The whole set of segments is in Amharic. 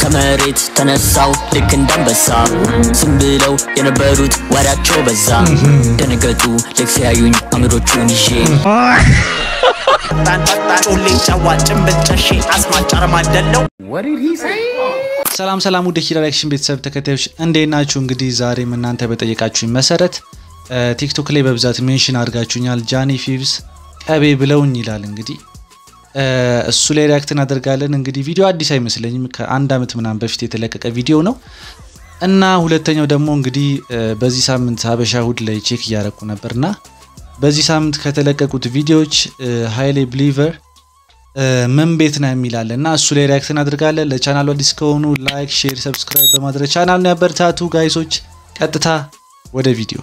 ከመሬት ተነሳው ልክ እንዳንበሳ ዝም ብለው የነበሩት ወሬያቸው በዛ ደነገጡ ልክ ሲያዩኝ አምሮቹን ይዤ ፈጣን ፈጣን ጮሌ ጨዋ ጭንብል ጨሼ አስማጭ አረማደለው ሰላም ሰላም ውድ ኪራ ሪያክሽን ቤተሰብ ተከታዮች እንዴት ናችሁ? እንግዲህ ዛሬም እናንተ በጠየቃችሁኝ መሰረት ቲክቶክ ላይ በብዛት ሜንሽን አድርጋችሁኛል። ጃኒ ፊቭስ ቀቤ ብለውኝ ይላል። እንግዲህ እሱ ላይ ሪያክት እናደርጋለን። እንግዲህ ቪዲዮ አዲስ አይመስለኝም ከአንድ ዓመት ምናምን በፊት የተለቀቀ ቪዲዮ ነው እና ሁለተኛው ደግሞ እንግዲህ በዚህ ሳምንት ሀበሻ እሁድ ላይ ቼክ እያደረኩ ነበርና በዚህ ሳምንት ከተለቀቁት ቪዲዮዎች ሃይሌ ብሊቨር ምን ቤት ነው የሚላለ እና እሱ ላይ ሪያክት እናደርጋለን። ለቻናሉ አዲስ ከሆኑ ላይክ፣ ሼር፣ ሰብስክራይብ በማድረግ ቻናሉን ያበረታቱ ጋይሶች። ቀጥታ ወደ ቪዲዮ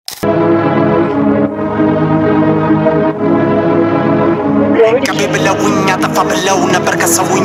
ቀቤ ብለውኝ አጠፋ ብለው ነበር ከሰውኝ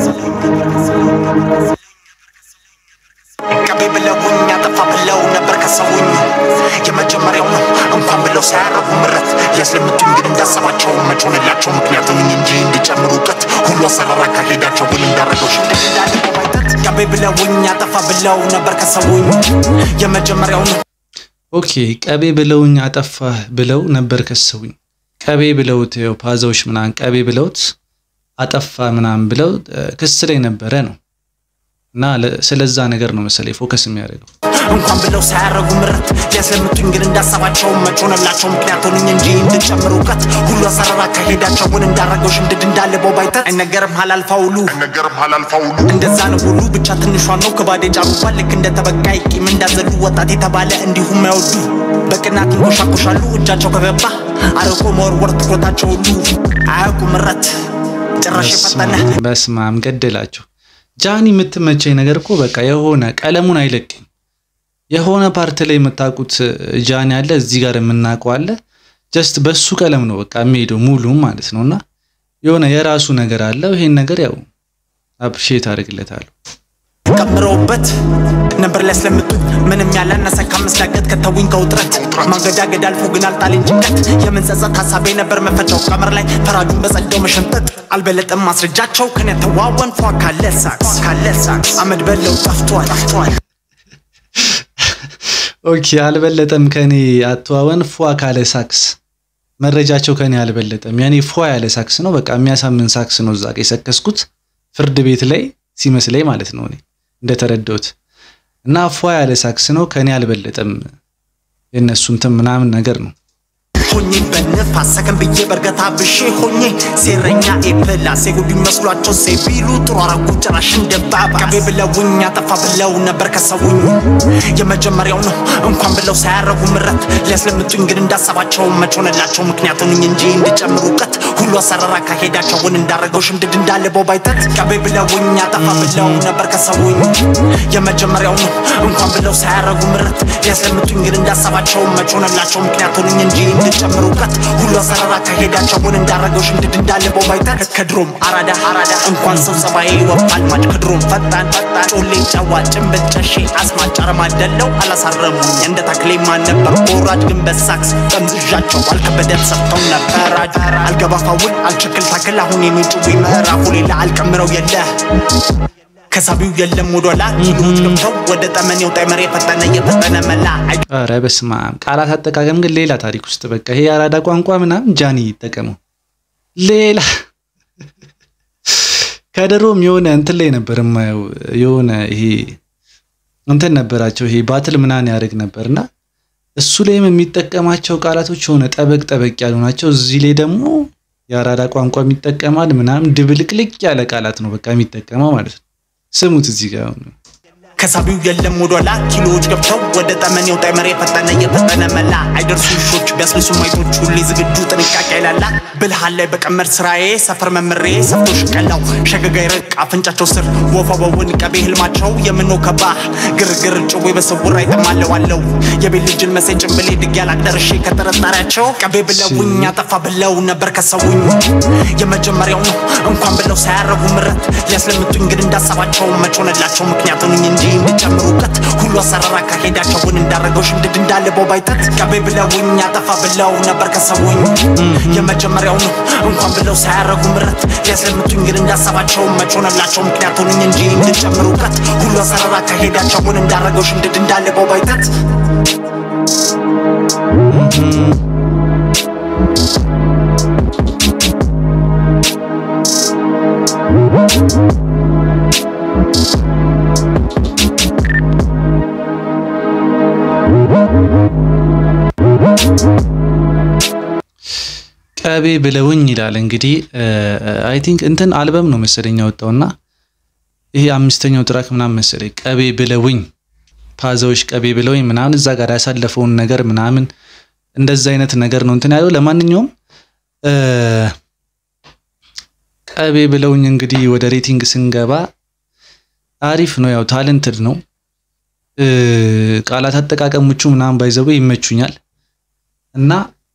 ቀቤ ብለውኝ አጠፋ ብለው ነበር ከሰውኝ የመጀመሪያው ነው እንኳን ብለው ሳያረጉ ምረት ሊያስለምቱኝ ግን እንዳሰባቸው መች ሆነላቸው ምክንያቱም እንጂ እንዲጨምሩ እውቀት ሁሉ አሰራር አካሄዳቸው ግን እንዳረገው ሽንደት እንዳለቀው ባይተት ቀቤ ብለውኝ አጠፋ ብለው ነበር ከሰውኝ የመጀመሪያው ነው ኦኬ። ቀቤ ብለውኝ አጠፋህ ብለው ነበር ከሰውኝ። ቀቤ ብለውት ያው ፓዛዎች ምናምን ቀቤ ብለውት አጠፋ ምናምን ብለው ክስ ላይ ነበረ ነው እና ስለዛ ነገር ነው መሰለኝ ፎከስ የሚያደርገው እንኳን ብለው ሳያረጉ ምረት ሊያስለምቱኝ ግን እንዳሰባቸው መች ሆነላቸው ምክንያት ሆኑኝ እንጂ እንድጨምር እውቀት ሁሉ አሰራር አካሄዳቸውን እንዳረገው ሽምድድ እንዳለበው ባይተት አይነገርም ሀላልፋውሉ ነገርም ሀላልፋውሉ እንደዛ ነው ሁሉ ብቻ ትንሿን ነው ከባድ የጫሩባት ልክ እንደ ተበቃይ ቂም እንዳዘሉ ወጣት የተባለ እንዲሁም አይወዱ በቅናት ይንኮሻኮሻሉ እጃቸው ከገባ አርቆ መወርወር ትኩረታቸው ሁሉ አያውቁ ምረት ጭራሽ የፈጠነ በስማም ገደላቸው። ጃኒ የምትመቸኝ ነገር እኮ በቃ የሆነ ቀለሙን አይለቅም። የሆነ ፓርት ላይ የምታውቁት ጃኒ አለ፣ እዚህ ጋር የምናውቀው አለ። ጀስት በሱ ቀለም ነው በቃ የሚሄደው ሙሉ ማለት ነው። እና የሆነ የራሱ ነገር አለው። ይሄን ነገር ያው አፕሪሼት አድርግለታለሁ። ቀምረውበት ነበር ሊያስለምጡኝ ምንም ያላነሰ ከመስዳገት ከተውኝ ከውጥረት ማንገዳገድ አልፎ ግን አልጣለኝ ጭንቀት የምንጸጸት ሀሳቤ ነበር መፈቻው ቀመር ላይ ፈራጁን በጸዳው መሸንጠጥ አልበለጠም ማስረጃቸው ከኔ ተዋወን ፏ ካለ ሳክስ ካለ ሳክስ አመድ በለው ጠፍቷል ጠፍቷል ኦኬ አልበለጠም ከኔ አተዋወን ፏ ካለ ሳክስ መረጃቸው ከኔ አልበለጠም። ያኔ ፏ ያለ ሳክስ ነው በቃ የሚያሳምን ሳክስ ነው እዛ ጋ የሰከስኩት ፍርድ ቤት ላይ ሲመስለኝ ማለት ነው እኔ እንደተረዳሁት እና ፏ ያለ ሳክስ ነው ከኔ አልበለጠም የእነሱ እንትን ምናምን ነገር ነው። ሆኜ በንፋስ ሰከን ብዬ በእርገታ ብሼ ሆኜ ሴረኛ ኤፕላስ የጉዱኝ መስሏቸው ሴ ቢሉ ጥሩ አረጉ ጭራሽ እንደባባ ቀቤ ብለውኝ አጠፋ ብለው ነበር ከሰውኝ የመጀመሪያው ነው እንኳን ብለው ሳያረጉ ምረት ሊያስለምጡኝ ግን እንዳሰባቸው መች ሆነላቸው ምክንያት ሆኑኝ እንጂ እንድጨምሩ እውቀት ሁሉ አሰራር አካሄዳቸውን እንዳረገው ሽምድድ እንዳለበው ባይተት ቀቤ ብለውኝ አጠፋ ብለው ነበር ከሰውኝ የመጀመሪያው ነው እንኳን ብለው ሳያረጉ ምረት ሊያስለምጡኝ ግን እንዳሰባቸው መች ሆነላቸው ምክንያት ሆኑኝ እንጂ እንድጨምር እውቀት ሁሉ አሰራር አካሄዳቸውን እንዳረገው ሽምድድ እንዳለበው ባይተት ከድሮም አራዳ አራዳ እንኳን ሰው ጸባዬ ወፋል ማጭ ከድሮም ፈጣን ፈጣን ጮሌ ጨዋ ጭንብል ጨሼ አስማጭ አረማደለው አላሳረሙኝ እንደ ታክሌ ማን ነበር ቦራጅ ግን በሳክስ ጠምዝዣቸው አልከበደም ሰጥተው ነበር አልገባፋውን አልችክል ታክል አሁን የሚጭዊ ምዕራፉ ሌላ አልቀምረው የለ ከሳቢው የለም ወደላ ኪሎች ገብተው ወደ ጠመኔው ጣይመር የፈጠነ የፈጠነ መላ ኧረ በስመ አብ ቃላት አጠቃቀም ግን ሌላ ታሪክ ውስጥ በቃ ይሄ የአራዳ ቋንቋ ምናምን ጃኒ ይጠቀመው ሌላ ከድሮም የሆነ እንትን ላይ ነበር የማየው የሆነ ይሄ እንትን ነበራቸው ይሄ ባትል ምናምን ያደርግ ነበርና እሱ ላይም የሚጠቀማቸው ቃላቶች የሆነ ጠበቅ ጠበቅ ያሉ ናቸው። እዚህ ላይ ደግሞ የአራዳ ቋንቋ የሚጠቀማል ምናምን ድብልቅልቅ ያለ ቃላት ነው በቃ የሚጠቀመው ማለት ነው። ስሙት እዚህ ጋር ከሳቢው የለም ወደላ ኪሎዎች ገብተው ወደ ጠመኔው ጣይመር የፈጠነ የፈጠነ መላ አይደርሱ ውሾች ቢያስልሱ ማይቶች ሁሌ ዝግጁ ጥንቃቄ ይላላ ብልሃል ላይ በቀመር ስራዬ ሰፈር መምሬ ሰፍቶ ሽቀላው ሸገጋ ይረቅ አፍንጫቸው ስር ወፋ በውን ቀቤ ህልማቸው የምኖ ከባህ ግርግር ጭዌ በስውር አይጠማለው አለው የቤት ልጅን መሴ ጭንብሌ ድግ ያላቅደርሼ ከጥርጣሪያቸው ቀቤ ብለውኝ አጠፋ ብለው ነበር ከሰውኝ የመጀመሪያው ነው እንኳን ብለው ሳያረጉ ምረት ሊያስለምጡኝ ግን እንዳሰባቸው መች ሆነላቸው ምክንያት ሆኑኝ እንጂ እንዲጨምሩ እውቀት ሁሉ አሰራር አካሄዳቸውን እንዳረገው ሽምድድ እንዳለበው ባይተት ቀቤ ብለውኝ አጠፋ ብለው ነበር ከሰውኝ የመጀመሪያው ነው እንኳን ብለው ሳያረጉ ምረት ሊያስለምቱኝ ግን እንዳሰባቸው መች ሆነላቸው ምክንያት ሆኑኝ እንጂ እንዲጨምሩ እውቀት አሰራር አካሄዳቸውን እንዳረገው ሽምድድ እንዳለበው ባይተት ቀቤ ብለውኝ ይላል እንግዲህ አይ ቲንክ እንትን አልበም ነው መሰለኝ ያወጣውና ይሄ አምስተኛው ትራክ ምናምን መሰለኝ ቀቤ ብለውኝ ፓዛዎች ቀቤ ብለውኝ ምናምን እዛ ጋር ያሳለፈውን ነገር ምናምን እንደዛ አይነት ነገር ነው እንትን ያለው። ለማንኛውም ቀቤ ብለውኝ እንግዲህ ወደ ሬቲንግ ስንገባ አሪፍ ነው፣ ያው ታለንትድ ነው። ቃላት አጠቃቀሞቹ ምናምን ባይዘው ይመቹኛል እና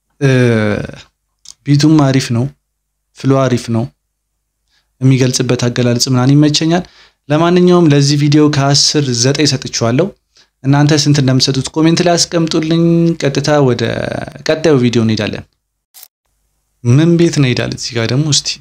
ቢቱም አሪፍ ነው፣ ፍሎ አሪፍ ነው፣ የሚገልጽበት አገላለጽ ምናምን ይመቸኛል። ለማንኛውም ለዚህ ቪዲዮ ከአስር ዘጠኝ ሰጥቼዋለሁ። እናንተ ስንት እንደምትሰጡት ኮሜንት ላይ አስቀምጡልኝ። ቀጥታ ወደ ቀጣዩ ቪዲዮ እንሄዳለን። ምን ቤት እንሄዳለን? እዚህ ጋር ደግሞ እስቲ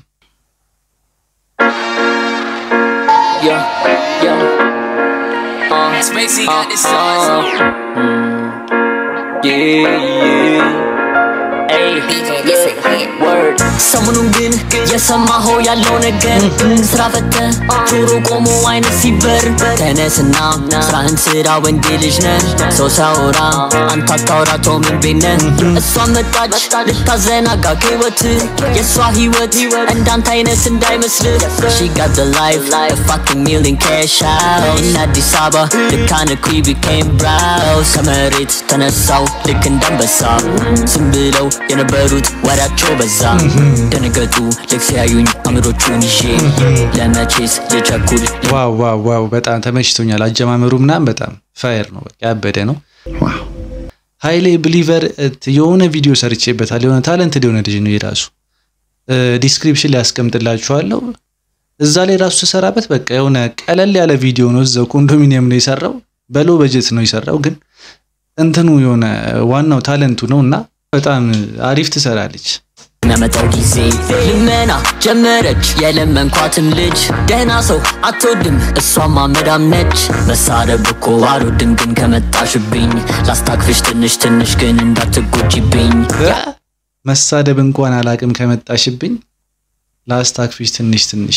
Yeah, yeah. Uh, Spacey uh, got this sauce. uh, mm, yeah, yeah. Hey, word. ሰሞኑን ግን የሰማኸው ያለው ነገር ስራ ፈተ ጆሮ ቆሞ አይነት ሲበር ተነስና ስራህን ስራ ወንድ ልጅ ነህ ሰው ሲያወራ አንተ አታወራቸው ምን ቤት ነህ እሷ መጣች ልታዘናጋ ከህይወት የእሷ ህይወት እንዳንተ አይነት እንዳይመስልህ She got the life, a fucking million cash out In አዲስ አበባ ልክ አነኩ became browse ከመሬት ተነሳው ልክ እንዳንበሳ ዝም ብለው የነበሩት ወሬያቸው በዛ ደነገጡ ልክ ሲያዩኝ አምሮቹን ይዤ ለመቼስ ልቸኩል ዋው ዋው ዋው በጣም ተመችቶኛል። አጀማመሩ ምናምን በጣም ፋየር ነው፣ በቃ ያበደ ነው። ሀይሌ ብሊቨር የሆነ ቪዲዮ ሰርቼበታል። የሆነ ታለንትድ የሆነ ልጅ ነው የራሱ ዲስክሪፕሽን ላይ ያስቀምጥላችኋለሁ። እዛ ላይ ራሱ ተሰራበት በቃ የሆነ ቀለል ያለ ቪዲዮ ነው። እዛው ኮንዶሚኒየም ነው የሰራው፣ በሎ በጀት ነው የሰራው። ግን እንትኑ የሆነ ዋናው ታለንቱ ነው እና በጣም አሪፍ ትሰራለች። የሚያመጣው ጊዜ ልመና ጀመረች የለመንኳትም ልጅ ደህና ሰው አትወድም እሷማ መዳም ነች መሳደብ እኮ አልወድም ግን ከመጣሽብኝ ላስታክፍሽ ትንሽ ትንሽ ግን እንዳትጎጂብኝ መሳደብ እንኳን አላቅም ከመጣሽብኝ ላስታክፊሽ ትንሽ ትንሽ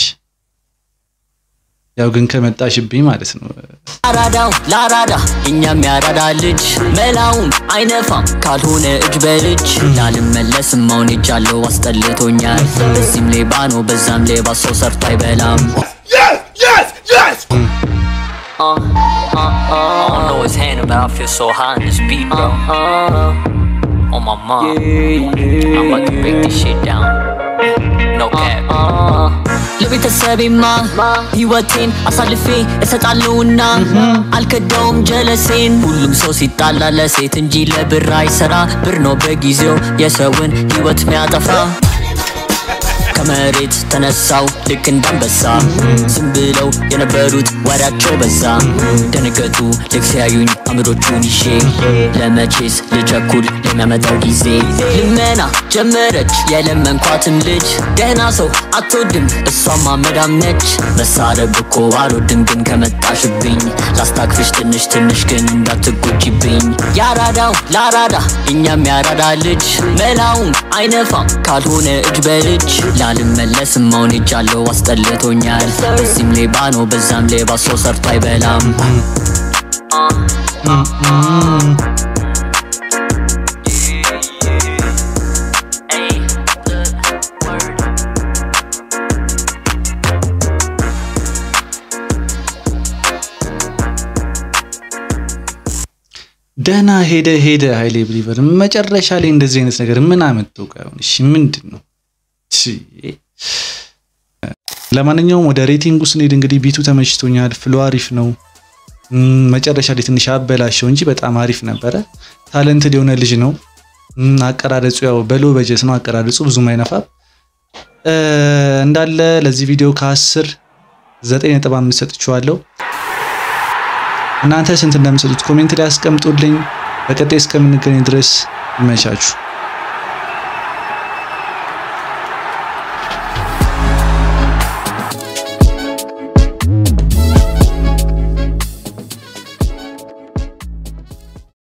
ያው ግን ከመጣሽብኝ ማለት ነው። አራዳው ለአራዳ እኛም ያራዳ ልጅ መላውን አይነፋም ካልሆነ እጅ በልጅ ላልመለስም አሁን ሄጃለሁ አስጠልቶኛል በዚህም ሌባ ነው በዛም ሌባ ሰው ሰርቶ አይበላም Uh, uh, uh. I don't know his hand, but I feel so high in this beat, bro. On my mom. I'm about to break this shit down. No cap. ለቤተሰቤማ ህይወቴን አሳልፌ እሰጣለሁና አልከዳውም ጀለሴን ሁሉም ሰው ሲጣላ ለሴት እንጂ ለብር አይሰራ ብር ነው በጊዜው የሰውን ህይወት ሚያጠፋ ከመሬት ተነሳው ልክ እንዳንበሳ ዝም ብለው የነበሩት ወሬያቸው በዛ ደነገጡ ልክ ሲያዩኝ አምሮቹን ይዤ ለመቼስ ልቸኩል ለሚያመጣው ጊዜ ልመና ጀመረች የለመንኳትም ልጅ ደህና ሰው አትወድም እሷማ መዳም ነች መሳደብ እኮ አልወድም ግን ከመጣሽብኝ ላስታክፍሽ ትንሽ ትንሽ ግን እንዳትጎጂብኝ ያራዳው ለአራዳ እኛም ያራዳ ልጅ መላውን አይነፋም ካልሆነ እጅ በልጅ ላልመለስም አሁን ሄጃለሁ አስጠልቶኛል በዚህም ሌባ ነው በዛም ሌባ ሰው ሰርቶ አይበላም ደህና ሄደ ሄደ ሀይሌ ብሊቨር መጨረሻ ላይ እንደዚህ አይነት ነገር ምን አመጣው? ቆይ አሁን እሺ ምንድን ነው? ቺ ለማንኛውም ወደ ሬቲንጉ ስንሄድ እንግዲህ ቢቱ ተመችቶኛል። ፍሎ አሪፍ ነው። እም፣ መጨረሻ ላይ ትንሽ አበላሸው እንጂ በጣም አሪፍ ነበረ። ታለንትድ የሆነ ልጅ ነው። እም፣ አቀራረጹ ያው በሎ በጀት ነው አቀራረጹ ብዙም አይነፋም። እ፣ እንዳለ ለዚህ ቪዲዮ ከአስር ዘጠኝ ነጥብ አምስት ሰጥቼዋለሁ። እናንተ ስንት እንደምሰጡት ኮሜንት ላይ አስቀምጡልኝ። በቀጣይ እስከምንገናኝ ድረስ ይመቻችሁ።